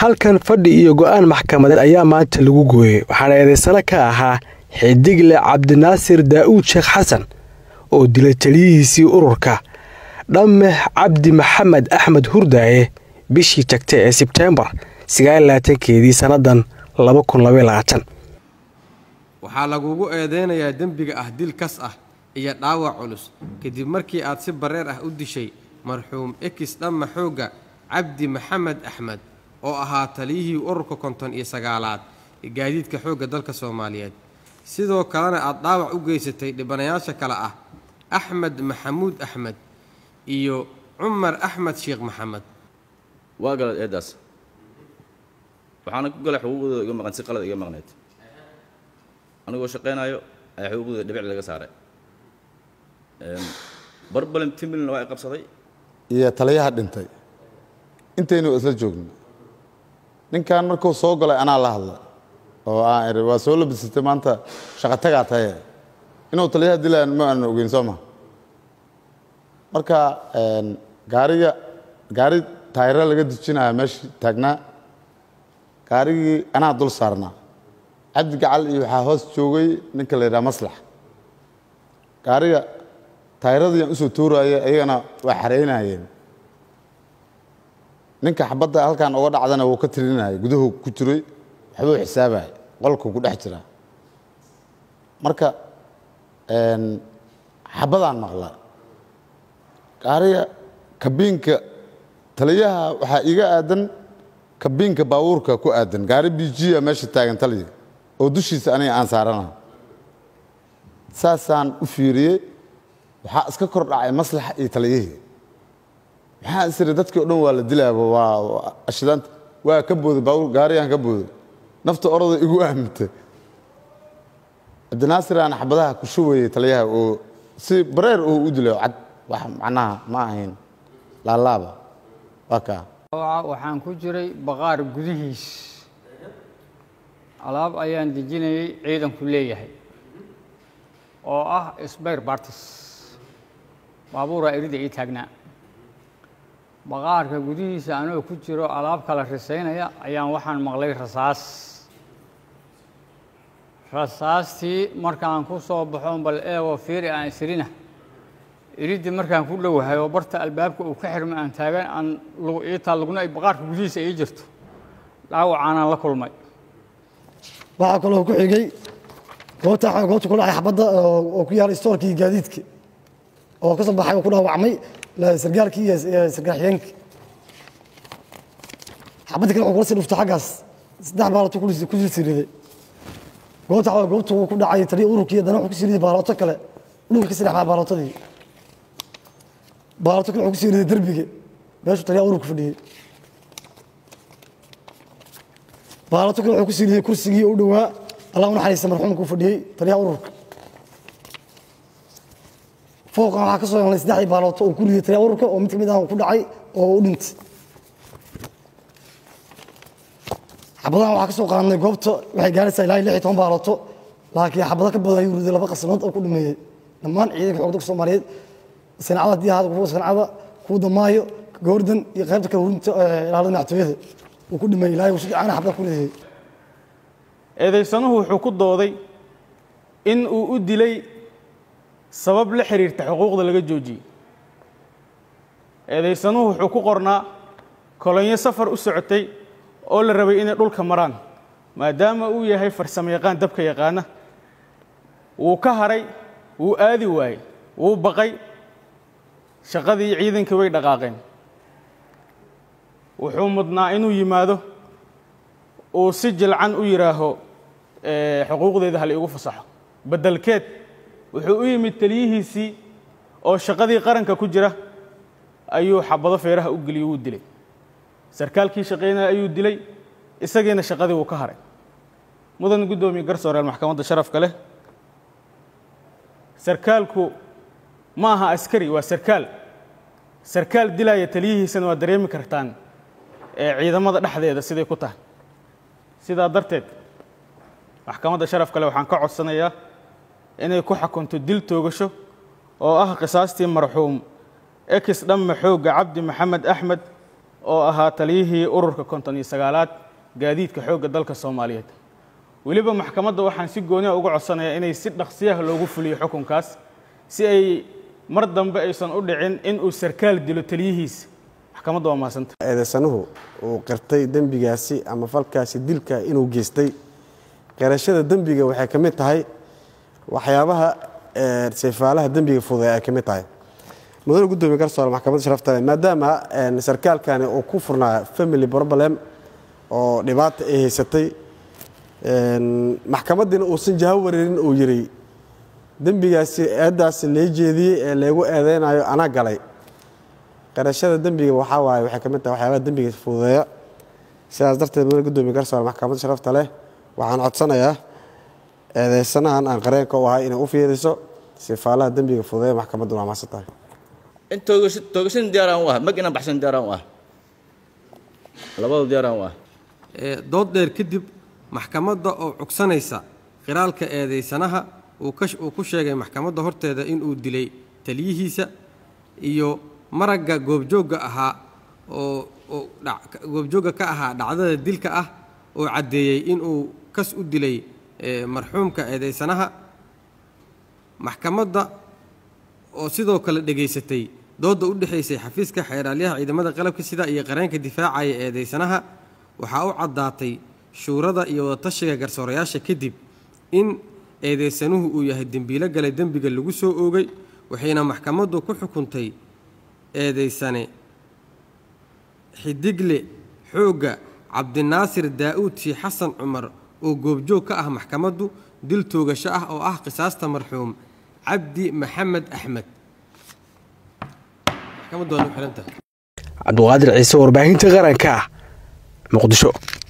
halkan fadhi iyo go'aan maxkamadeed ayaa maanta lagu gooyey waxaana eedaysano ka ahaa xidigle cabdinaasir daa'uud sheekh xasan oo dilay taliyihiisii ururka dhamme cabdi maxamed axmed hurdaaye bishii tagtay ee sebteembar sagaalaatankeedii sannadan waxaa lagugu eedeynayaa dembiga ah dil kas ah iyo dhaawac culus kadib markii aad si bareer ah u dishay marxuum ekis dhamma xoogga cabdi maxamed axmed oo ahaa taliyihii ururka konton iyo sagaalaad ee gaadiidka xoogga dalka soomaaliyeed sidoo kalena aad dhaawac u geysatay dhibanayaasha kale ah axmed maxamuud axmed iyo cumar axmed sheekh maxamed waa galad eeddaas waxaana ku galay xuquuqdooda iga maqan si qalad iga maqnayd anigoo shaqaynaayo ayaa xuquuqdooda dhibic laga saaray barbalin timilna waa i qabsaday iyo taliyaha dhintay intaynu isla joogno ninkan markuu soo galay anaa la hadlay oo aan iri waa soo labisatay maanta shaqo tagaa taye inuu taliyaha dilaan ma aanan ogeyn soo ma marka gaariga gaari taayiro laga dejinaya meeshii taagnaa gaarigii anaa dul saarnaa cabdi gacal iyo waxaa hoos joogay ninka la yidhaha maslax gaariga taayiradiiaan usoo tuuraaye ayagana waa xareynayeen ninka xabadda halkan uga dhacdana wuu ka tirinaya guduhu ku jiray waxbuu xisaabaya qolku ku dhex jira marka xabadaan maqla gaariga kabiinka taliyaha waxaa iga aadan kabiinka baabuurka ku aadan gaari bijiya meesha taagan taliya oo dushiisa aniga aan saarana saasaan u fiiriyey waxaa iska kor dhacay maslaxa iyo taliyihii maxaa isiri dadkii o dhan waa la dilaaba waa ashidaanta waa ka booday baabuur gaarigaan ka booday nafta orada igu aamintay cabdinaasir aan xabadaha ku shubayay taliyaha oo si bareer oo u dilay cad wax macnaha ma ahayn laalaaba waa kaa waxaan ku jiray baqaar gudihiis alaab ayaan dejinayay ciidanku leeyahay oo ah sbayr bartis baabuuraa erida ii taagnaa baqaarka gudihiisa anoo ku jiro alaab kala risaynaya ayaan waxaan maqlay rasaas rasaastii markaan ku soo baxoon bal eego fiiri aan isirina iridii markaan ku dhowahay oo barta albaabka uu ka xirmay aan taagan aan iitaa lugna ay baqaarka gudihiisa ii jirto dhaawacaanaan la kulmay waxaa kaloo ku xigay goobta goobta ku dhacay xabadda oo ku yaala istoorkii gaadiidka oo ka soo baxay oo ku dhaawacmay sargaalkii iyo sargaal xigeenkii xabadda kale wuxuu kula sii dhuftay xaggaas saddex baalato ku siriday goobta goobta ku dhacay taliya ururkii haddana wuxuu ku siriday baalooto kale dhulka ka saddex baalootadii baalooto kale wuxuu ku siriday derbiga meeshuu taliya ururka fadhiyey baalooto kale wuxuu ku siriday kursigii u dhowaa allah u naxariista marxuumka u fadhiyey taliyaha ururka fooqan waxaa ka soo helnay saddexdii baalooto oo ku riday taliyaha ururka oo mid ka mid ah ku dhacay oo u dhintay xabadahan waxaa ka soo qaadnay goobta waxay gaaraysaa ilaa iyo lix iyo toban baalooto laakiin xabado ka badan ayuu riday laba qasanood oo ku dhameeyey dhammaan ciidanka xoogda soomaaliyeed sancada haddii ahaada kuwa sancada kuwa damaayo goordan iyo qaybta kale hurinta ilaalada madaxtooyada uu ku dhameeyey ilaa si fiican xabada ku ridayay eedaysanuhu wuxuu ku dooday in uu u dilay sabab la xiriirta xuquuqda laga joojiyey eedaysanuhu wuxuu ku qornaa kolonyo safar u socotay oo la rabay inay dhulka maraan maadaama uu yahay farsamo yaqaan dabka yaqaana wuu ka haray wuu aadi waayey wuu baqay shaqadii ciidankii way dhaqaaqeen wuxuu mudnaa inuu yimaado uu si jilcan u yidhaaho xuquuqdeeda hal iigu fasaxo beddelkeed wuxuu u yimid taliyihiisii oo shaqadii qaranka ku jira ayuu xabado feeraha u geliyey wuu dilay sarkaalkii shaqaynaya ayuu dilay isagiina shaqadii wuu ka haray mudan guddoomiye garsooreel maxkamadda sharafka leh sarkaalku ma aha askari waa sarkaal sarkaal dilaya taliyihiisana waa dareemi kartaan ee ciidamada dhexdeeda siday ku tahay sidaa darteed maxkamadda sharafka leh waxaan ka codsanayaa inay ku xukunto dil toogasho oo ah qisaastii marxuum ekis dhamme xoogga cabdi maxamed axmed oo ahaa taliyihii ururka konton iyo sagaalaad gaadiidka xoogga dalka soomaaliyeed weliba maxkamadda waxaan si gooniha uga codsanayaa inay si dhaqsiyaha loogu fuliyo xukunkaas si ay mar dambe aysan u dhicin in uu sarkaal dilo taliyihiisa maxkamadda waa mahadsanta eedeysanuhu uu qirtay dembigaasi ama falkaasi dilka inuu geystay qirashada dembiga waxay ka mid tahay waxyaabaha sayfaalaha dembiga fuday ay ka mid tahay mudane gudoomiye garsoore maxkamadda sharafta leh maadaama sarkaalkani uu ku furnaa family problem oo dhibaata ay haysatay maxkamadiina uusan jaho wareerin uu yiri dembigaasi eeddaasi lee jeediyey ee leegu eedeynayo anaa galay qirashada dembiga waxaa waaye waxay ka mid tahay waxyaabaha dembiga fududeeya sidaas darteed mudane gudoomiye garsoore maxkamadda sharafta leh waxaan codsanayaa eedeysanahan aan qareenka u ahay inay u fiiriso sifaalaha dembiga fududeeya maxkamaddu waa maasan tahay in toogasho toogashan diyaaraan u ah mag inaan baxshan diyaaraan u ah labadu diyaaraan u ah ee dood dheer kadib maxkamadda oo cugsanaysa qiraalka eedeysanaha uu ka uu ku sheegay maxkamadda horteeda inuu dilay taliyihiisa iyo maragga goobjoogga ahaa oo oo dhac- goobjoogga ka ahaa dhacdada dilka ah oo caddeeyey inuu kas u dilay ee, marxuumka eedeysanaha maxkamadda oo sidoo kale dhegaysatay doodda u dhexaysay xafiiska xeeraalyaha ciidamada qalabka sida iyo qareenka difaacaya eedeysanaha waxaa u caddaatay shuurada iyo wadatashiga garsoorayaasha kadib in eedeysanuhu uu yahay dembiilo galay dembiga lagu soo oogay waxayna maxkamaddu ku xukuntay eedeysane xidigle xoogga cabdinaasir daa'uud shii xasan cumar oo goobjoog ka ah maxkamaddu dil toogasho ah oo ah qisaasta marxuum cabdi maxamed axmed maxkamaddu waa nagu xihan tahay cabduqaadir ciise warbaahinta qaranka muqdisho